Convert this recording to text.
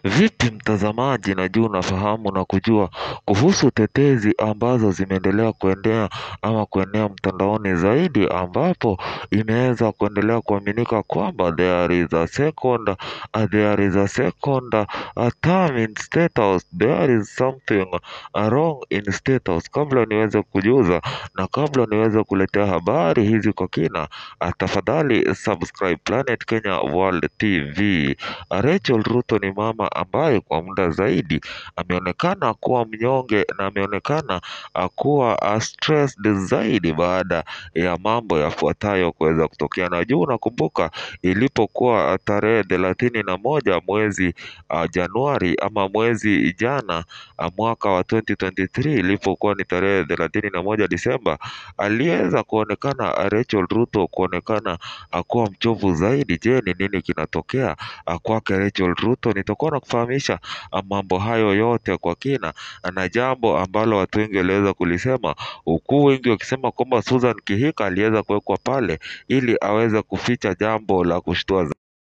Vipi mtazamaji najua unafahamu na kujua kuhusu tetezi ambazo zimeendelea kuendea ama kuenea mtandaoni zaidi ambapo imeweza kuendelea kuaminika kwamba there is a second there is a second term in state house there is something wrong in state house. Kabla niweze kujuza na kabla niweze kuletea habari hizi kwa kina, tafadhali subscribe Planet Kenya World TV. Rachel Ruto ni mama ambaye kwa muda zaidi ameonekana kuwa mnyonge na ameonekana kuwa stressed zaidi baada ya mambo yafuatayo kuweza kutokea. Na juu unakumbuka ilipokuwa tarehe thelathini na moja mwezi Januari ama mwezi jana mwaka wa 2023 ilipokuwa ni tarehe thelathini na moja Disemba, aliweza kuonekana Rachel Ruto kuonekana kuwa mchovu zaidi. Je, ni nini kinatokea kwake Rachel Ruto? Nitakuwa nakufahamisha mambo hayo yote kwa kina, na jambo ambalo watu wengi waliweza kulisema, huku wengi wakisema kwamba Susan Kihika aliweza kuwekwa pale ili aweze kuficha jambo la kushtua